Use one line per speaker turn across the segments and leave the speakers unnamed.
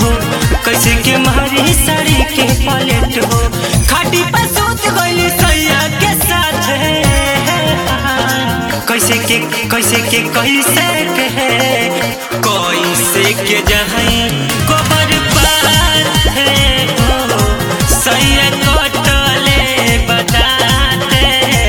हो कैसे के मारी साड़ी के पलेट हो खाटी पर सूत गइली सैया के साथ कैसे के कैसे के कैसे के कैसे के जहाँ गोबर पार है हो सैया कटले बताते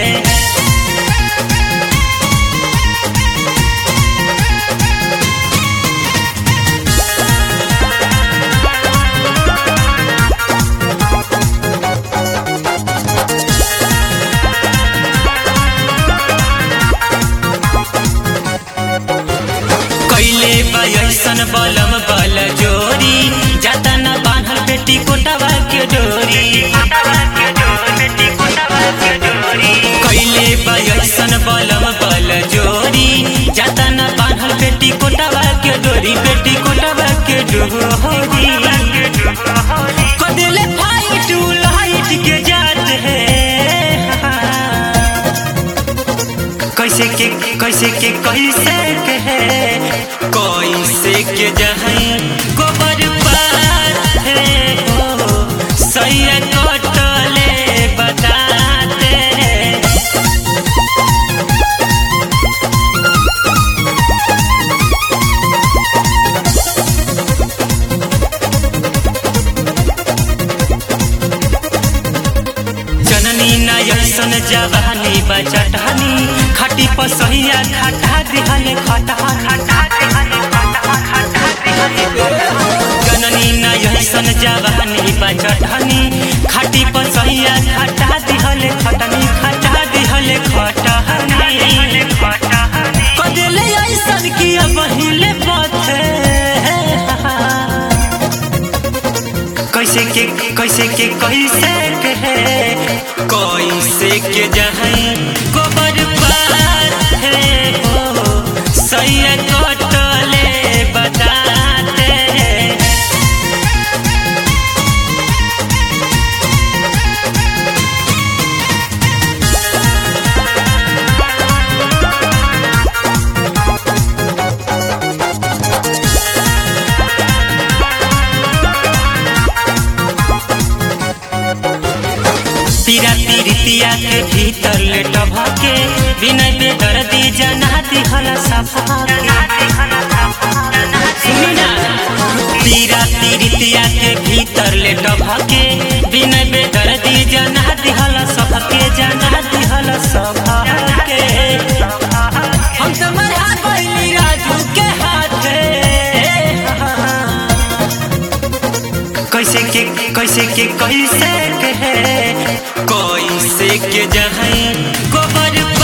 कैले बयसन बलम बल जोरी जाता न बान्हल बेटी कोटवा के डोरी कैले बयसन बलम बल जोरी जाता न बान्हल बेटी कोटवा के डोरी बेटी कोटवा के डोरी कदेले फाइट लाइट के जात है कैसे के कैसे के कैसे के है कैसे के जहाँ गोबर पार है हो सैया कटले बताते जननी नयसन जवानी बचटहनी खटी पसहिया खटा दिहले खटा खटा दिहले खटा खटा दिहले जननी नयसन जवानी बचटहनी खटी पसहिया खटा दिहले खटनी खटा दिहले खटहनी कदेले ऐसन की अब हिले पथे कैसे के कैसे के कैसे के है कैसे के जहाँ गोबर पार है हो सैया कटले बताते पीरा पीरितिया के भीतर लेट भके बिना बेदर्दी जना दिहला सफा सुनी ना पीरा पीरितिया के भीतर लेट भके बिना बेदर्दी जना दिहला सबके जना दिहला सबके हम तो मरा गइली राजू के हाथे कैसे के कैसे के कैसे के है कैसे के जहाँ गोबर